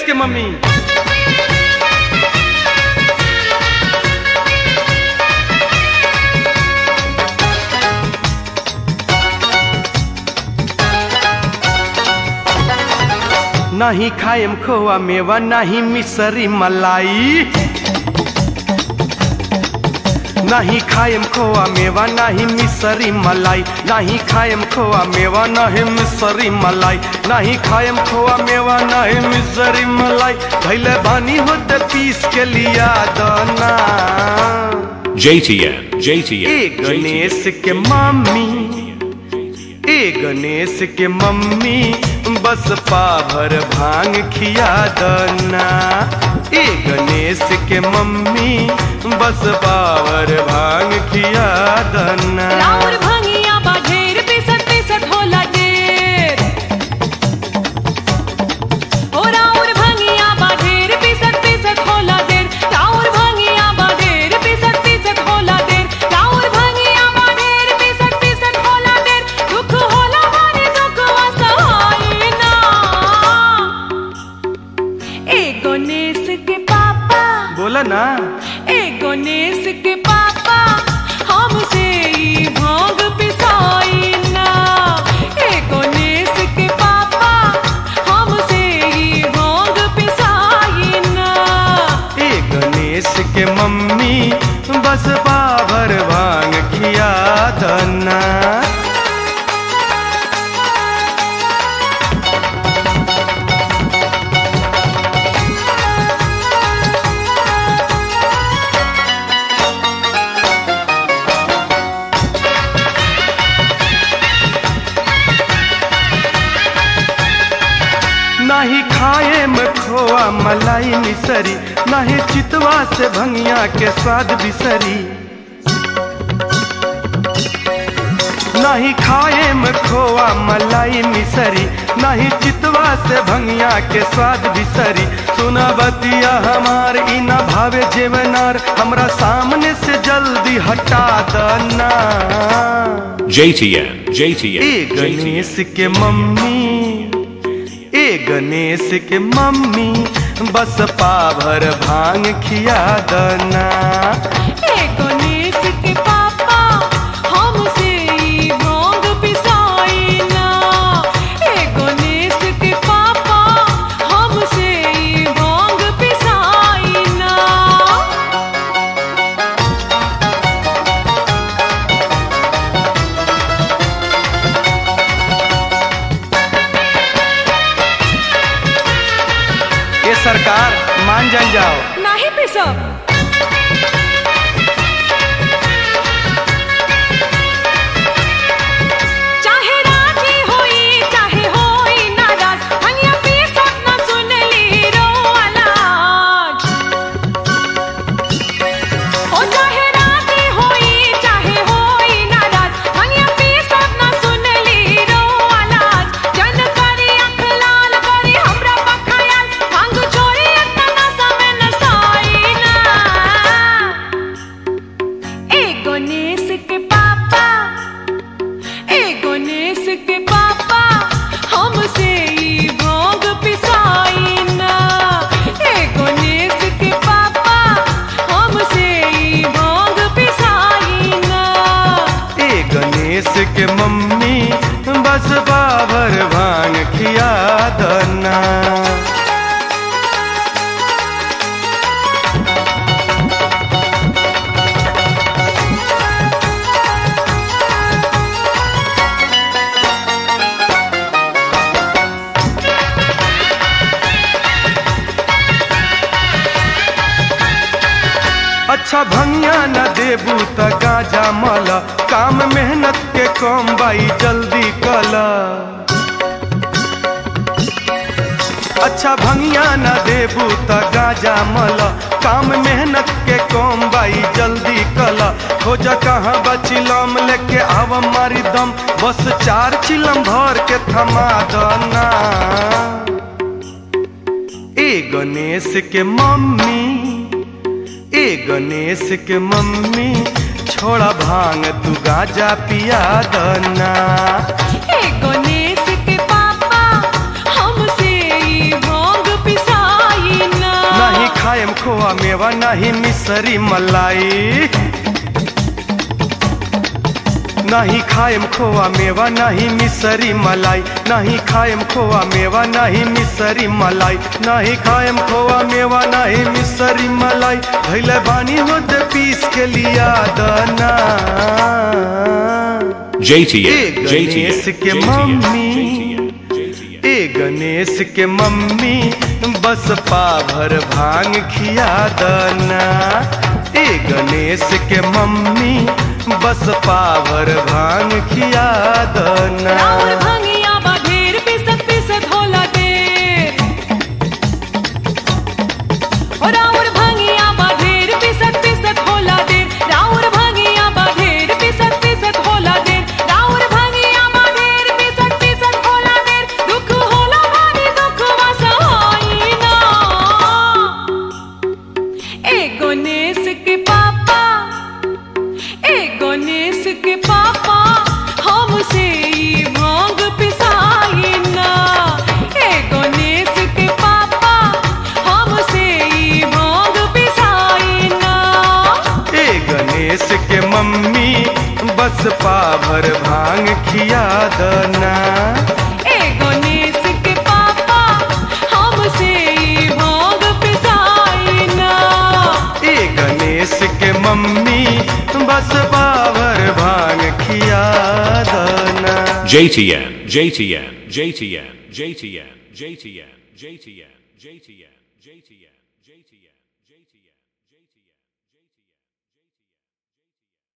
के मम्मी नहीं खाएम खोआ मेवा नहीं मिसरी मलाई नहीं खाएम खोआ मेवा नहीं मिसरी मलाई नहीं खाएम खोआ मेवा नहीं मिसरी मलाई नहीं खाएम खोआ मेवा नहीं मिसरी मलाई धैले बानी होते पीस के लिया दाना JTN, JTN, ए गणेश के मम्मी ए गणेश के मम्मी बस पाभर भांग खिया दना ए गणेश के मम्मी बस पावर भांग खिया दना राउर भंगिया बा ढेर पिसत पिसत होला ढेर ओ राउर भंगिया बा ढेर पिसत पिसत होला ढेर राउर भंगिया बा ढेर पिसत पिसत होला ढेर राउर भंगिया बा ढेर पिसत पिसत होला ढेर दुख होला मारे दुख वसहाय ना ए गणेश के पापा बोला ना ए गणेश के पापा हमसे ई भांग पिसाई ना ए गणेश के पापा हमसे ई भांग पिसाई ना ए गणेश के मम्मी बस पावर भांग खिया दना नाही खाए में खोआ मलाई मिसरी नाही चितवा से भंगिया के स्वाद बिसरी नहीं खाए में खोआ मलाई मिसरी नहीं चितवा से भंगिया के स्वाद बिसरी सुना बतिया हमार ई न भावे जेवनार हमरा सामने से जल्दी हटा दना JTN, JTN, ए गणेश के मम्मी ए गणेश के मम्मी बस पाभर भांग खिया दना ए गणेश के पापा हमसे ई भांग पिसाई ना ए गणेश के पापा हमसे ई भांग पिसाई ना ये सरकार मान जान जाओ नाही पिसब चाहे राजी होई चाहे होई नाराज हनिया पिसत न सुनली रो आलाज ओ चाहे राजी होई चाहे होई नाराज हनिया पिसत न सुनली रो आलाज जन करी अख लाल करी हमरा बखायाल भांग छोरी इतना समय न साई ना ए गणेश के पापा ए गणेश के पापा हमसे ई भांग पिसाई ना ए गणेश के पापा हमसे ई भांग पिसाई ना ए गणेश के मम्मी बस पाभर भांग खिया दना अच्छा भंगिया न देबू त गाजा मल काम मेहनत के कम बाई जल्दी कला अच्छा भंगिया न देबू त गाजा मल काम मेहनत के कम बाई जल्दी कला खोज कहाँ बचिलम लेके आव मारी दम बस चार चिलम भर के थमा दना ए गणेश के मम्मी ए गणेश के मम्मी छोड़ा भांग तू गाजा पिया दना ए गणेश के पापा हमसे ई भांग पिसा मिसरी मलाई नहीं खाएम खोआ मेवा नहीं मिसरी मलाई नहीं खाएम खोआ मेवा नहीं मिसरी मलाई नहीं खाएम खोआ मेवा नहीं मिसरी मलाई भैले बानी होते पीस के लिया दना JTN, ए JTN, गणेश के JTN, मम्मी JTN, JTN. ए गणेश के मम्मी बस पाभर भांग खिया दना ए गणेश के मम्मी बस पाभर भांग खिया दना राउर भंगिया बाढेर पिसत पिसत होला देर ओ राउर भंगिया बाढेर पिसत पिसत होला देर राउर भंगिया बाढेर पिसत पिसत होला देर राउर भंगिया बाढेर पिसत पिसत होला देर दुख होला भारी दुख वसहाई ना ए गणेश के पापा ए गणेश के पापा हमसे ई भांग पिसाई ना ए गणेश के पापा हमसे ई भांग पिसाई ना ए गणेश के मम्मी बस पाभर भांग खिया दना ए गणेश के पापा हमसे ई भांग पिसाई ना ए गणेश के मम्मी बस पाभर भांग खिया दना JTN, JTN, JTN, JTN, JTN, JTN, JTN, JTN, JTN, JTN.